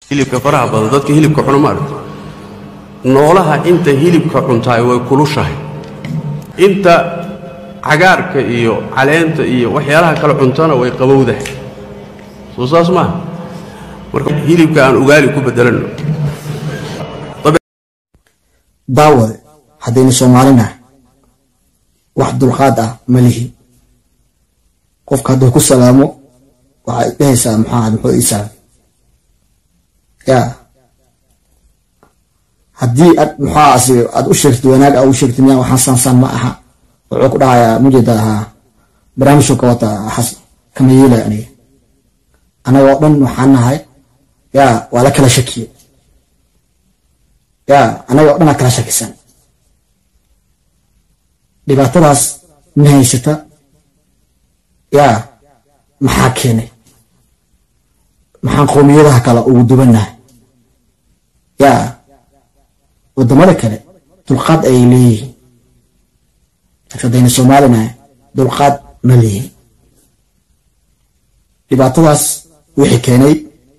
hilibka faraha badan dadka hilibka cuna ma aragto noolaha inta hilibka cuntaay way kulushahay inta cagaarka iyo caleenta iyo waxyaalaha kale cuntana way qabowdahay soo saas maaha marka hilibka aan ugaali ku bedelanno daawade haddaynu soomaalinahay wax dulqaad ah ma lihi qofka hadduu ku salaamo waxaad dhehaysaa maxaa muxuu ii salaam ya haddii ad maxaa asi aad u sheegtid wanaag a u sheegtid miyaa waxaan saansan ma aha wuxuu ku dhahayaa mujeeda ahaa barnaamijku ka wata xas kama yeelay aniga anaga oo dhan waxaan nahay ya waa la kala shakiye ya anaga oo dhan aa kala shakisan dhibaatadaas ma haysata ya maxaa keenay maxaan qowmiyadaha kale ugu dubannahay ya waddamada kale dulqaad ayay leeyihiin laakiin haddayna soomaalinahay dulqaad ma leeyihin dhibaatadaas wixii keenay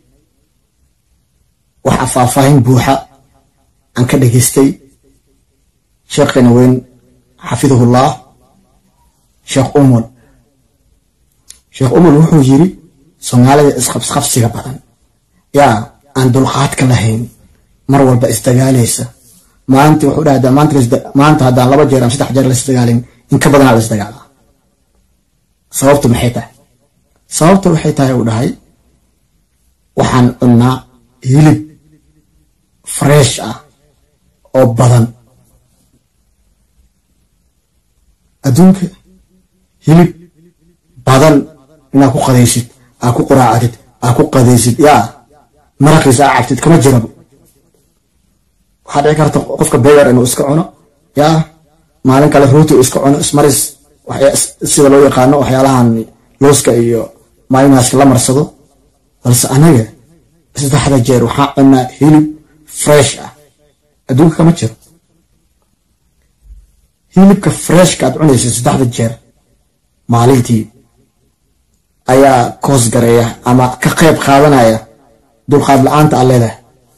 waxa faahfaahin buuxa aan ka dhegaystay sheekhayna weyn xafidahullah sheekh umul sheekh umul wuxuu yiri soomaalida isqabsqabsiga badan yaa aan dulqaadka lahayn mar walba isdagaalaysa maalintii wuxuu dhahdaa maanta haddaan laba jeer ama saddex jeer laisdagaalin in ka badanaa la isdagaalaa sababtu maxay tahay sababta waxay tahay uu dhahay waxaan cunnaa hilib fresh ah oo badan adduunka hilib badan inaad ku qadaysid aa ku quraacatid aa ku qadaysid yaa maraqiisa aa cabtid kama jirabo waxaa dhici karta qofka begar inuu iska cuno yaa maalin kale rooti uu iska cuno ismaris sida loo yaqaano waxyaalahan looska iyo mayonaaska la marsado balse anaga saddexda jeer waxaa cunaa hilib fresh ah adduunka kama jiro hilibka freshka aad cunaysa saddexda jeer maalintii ayaa koos gareeya ama ka qayb qaadanaya dulqaad la-aanta aad leedahay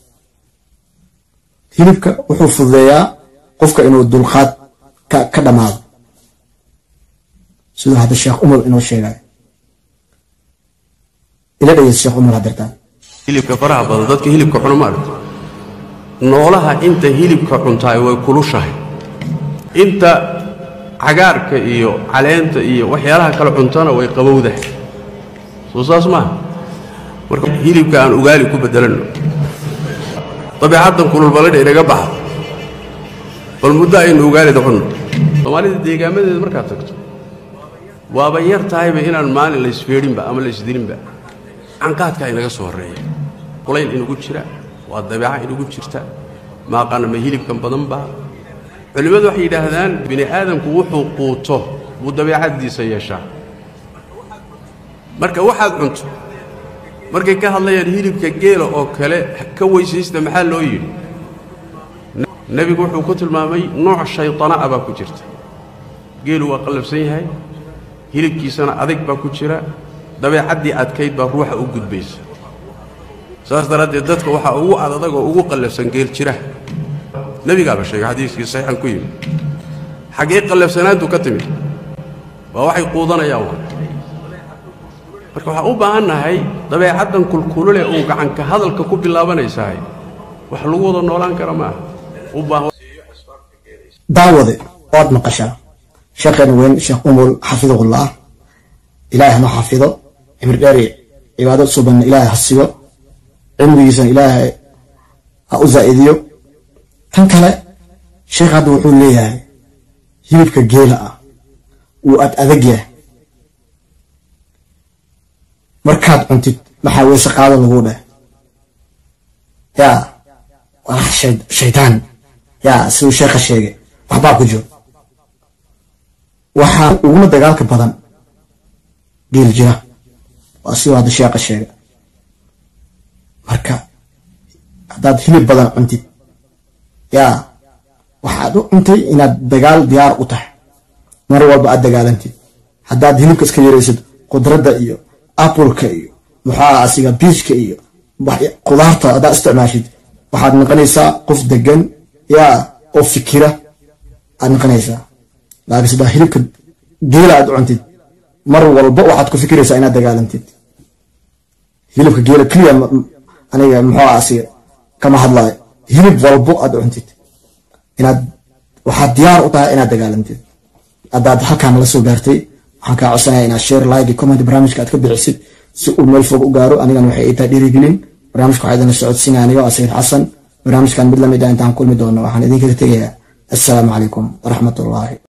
hilibka wuxuu fududeeyaa qofka inuu dulqaad ka dhammaado siduu hadda sheekh umar inoo sheegayo ila dhegeysa sheekh umar hadirtaan hilibka faraha badan dadka hilibka cuna ma aragto noolaha inta hilibka cuntaay way kulushahay inta cagaarka iyo caleenta iyo waxyaalaha kale cuntana way qabowdahay soo saas maaha marka hilibka aan ugaali ku bedelanno dabeecaddan kululbaladha inaga baxa bal muddo aynu ugaalida cunno soomaalida deegaamadeeda markaad tagto waaba yar tahayba inaan maalin laysfeedhinba ama laysdilinba canqaadkaa inaga soo horreeya kulayl inagu jira waa dabeeca inagu jirta maaqaana ma hilibkan badan baa culimmadu waxay yidhaahdaan bini aadamku wuxuu quuto buu dabeecaddiisa yeeshaa marka waxaad cunto markay ka hadlayaan hilibka geela oo kale ka weysaysta maxaa loo yidhi nebigu wuxuu ku tilmaamay nooc shayطana'a baa ku jirta geelu waa qallafsan yahay hilibkiisana adag baa ku jira dabeecaddii adkayd baa ruuxa u gudbaysa saas daraaddeed dadka waxaa ugu adadag oo ugu qallafsan geel jira nebigaaba sheegay xadiiskii saxiixan ku yimid xaggee qallafsanaantu ka timid waa waxay quudanayaan waa marka waxaan u baahan nahay dabeecaddan kulkulule uu gacanka hadalka ku bilaabanaysahay wax lagu wada noolaan kara ma aha u baahan daawade waad maqashaa sheekheena weyn sheekh umul xafidahullah ilaahay hama xafido cimri dheeri cibaado subanna ilaahay ha siyo cilmigiisana ilaahay ha u zaa'idiyo tan kale sheekh hadda wuxuu leeyahay hilibka geela ah wuu ad adag yahay markaad cuntid maxaa weyse qaado laguu dheh yaa waa shaydaan yaa siduu sheekha sheegay waxbaa ku jiro waxaa uguna dagaalka badan geel jira waa siduu hadda sheekha sheegay marka haddaad hilib badan cuntid yaa waxaad u cuntay inaad dagaal diyaar u tahay mar walba aad dagaalantid haddaad hilibka iska yaraysid qudradda iyo appleka iyo muxaa asiga biijka iyo qudaarta haddaa isticmaashid waxaad noqonaysaa qof degan yaa oo fikira aad noqonaysaa laakiin sidaa hilibka geela aad cuntid mar walba waxaad ku fikiraysaa inaad dagaalantid hilibka geela keliya aniga muxuu asiga kama hadlaayo hilib walbo aad cuntid inaad waxaad diyaar u tahay inaad dagaalantid haddaad halkaan la soo gaartay waxaan kaa codsanaya inaad share like iyo comment barnaamijka aad ka bixisid si uu meel fog u gaaro anigana waxay ii tahay dhiirigelin barnaamijka waxaa idinla socodsiinaya aniga waa sayid xasan barnaamijkan mid lamid ah intaan kulmi doono waxaan idinkaga tegayaa assalaamu calaykum waraxmatullaahi